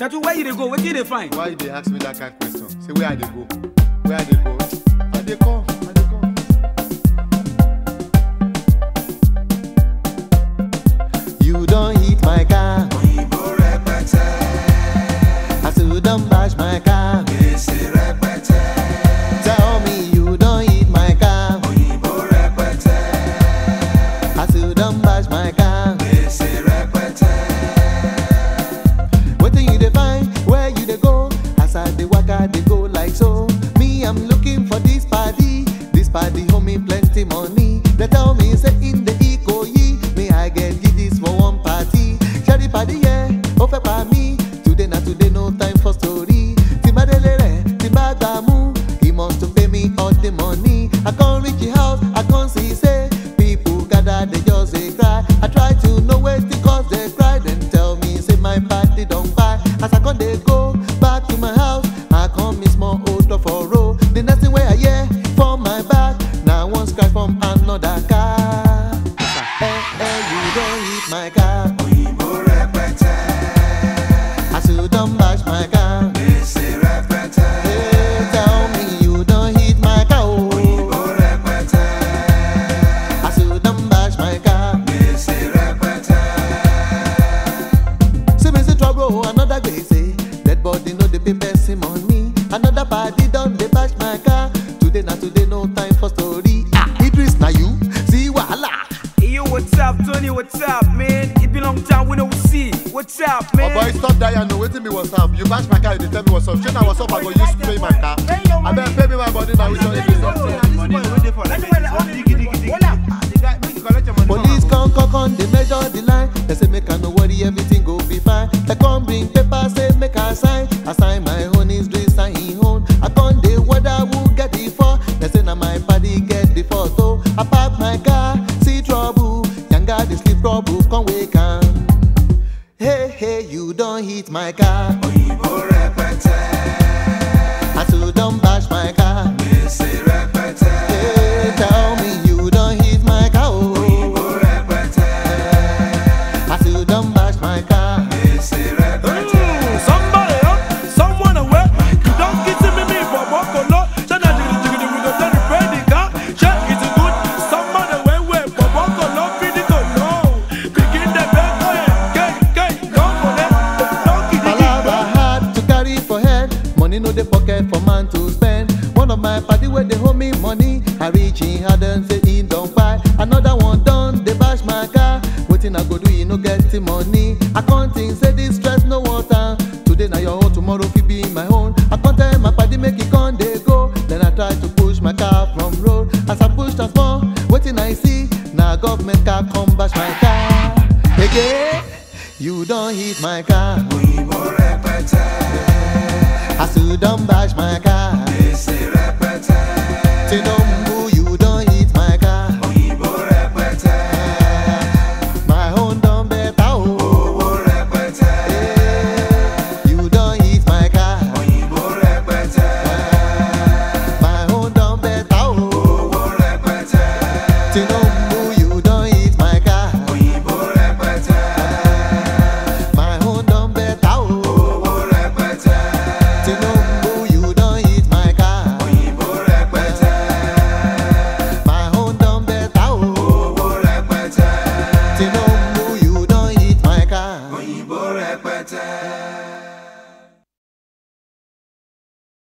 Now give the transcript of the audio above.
Settle where you dey go, wetin you dey find? Why you dey ask me that kind question? Say where I dey go? Where I dey go? I dey come. I dey come. You don hit my car. I say you don bash my car. Tell me you don hit my car. I say you don bash my car. Wetin you dey find? Where you dey go? As I dey waka dey go like so. Me I'm looking for this party. This party hold me plenty money. They tell me say in the Ikoyi, me I get this for one party. Share the party yeah, ó fẹ́ pa mí. Today na today no time for story. Tí n bá délé rẹ̀, tí n bá gbà mú, he must to pay me all the money. I come reach the house, I come see say people gather they just dey cry. I try to know wetin cause the cry, then tell me say my party don kpai. As I come dey go back to my house, I come miss small odor for road. The next thing wey I hear from my back, na one scratch from another car. Eh eh, you don hit my car. As you don bash my car. Hey, tell me you don hit my car. Oh. As you don bash my car. See me see trouble, another gbese. Dead body no dey pay person money. Another party don dey bash my car. Today na today, no time for story. Ah, Idris na you? See wahala. Hey yo, what's up, Tony? What's up, man? It been long time we no see. What's up, Oh man? boy, stop that, I know wetin be what's up. You bash my car, you dey tell me what's up. Shey na what's up, I go use pay my car. Abeg pay me my money now, which one you dey Police come, come, come, they measure the line. They say make I no worry, everything go be fine. They come bring paper, say make I sign. I sign my own, is doing sign him own. I come the whether who get the for. They say na my body get the photo. I park my car, see trouble. Yanga the sleep trouble, come wake am. Hey hey, you don't hit my car. I still don't bash my car. Hey, tell me you don't hit my car. Oh. I still don't bash my car. Mm, Somebody up, someone away. You don't get to me, me, but walk a lot. Shana jiggy jiggy, we go tell the friend the car. Check it's good. Somebody away, way, but walk a lot, feed it to no. Begin the back, gay, gay, don't go there. Don't get it. Palava hard to carry for head. Money no dey pocket for man to spend. One of my party where they hold me money. I reach in hard and say he don't buy. Another one done, they bash my car. Waiting I go do, you no get the money. I can't think, say this stress no water. Today na your own, tomorrow fit be my own. I can't tell my party make it con dey go. Then I try to push my car from road. As I push that small, waiting I see. Now government car come bash my car. Again, you don't hit my car. I still don't bash my car. Tinubu, you don't hit my car. My own done better. Oh. Eh, You don't hit my car. My own done better. Oh. Tinubu, you don't hit my car. My own done better. Oh. Tinubu, you don't hit my car. My own done better. Oh. Tinubu, you don't hit my car.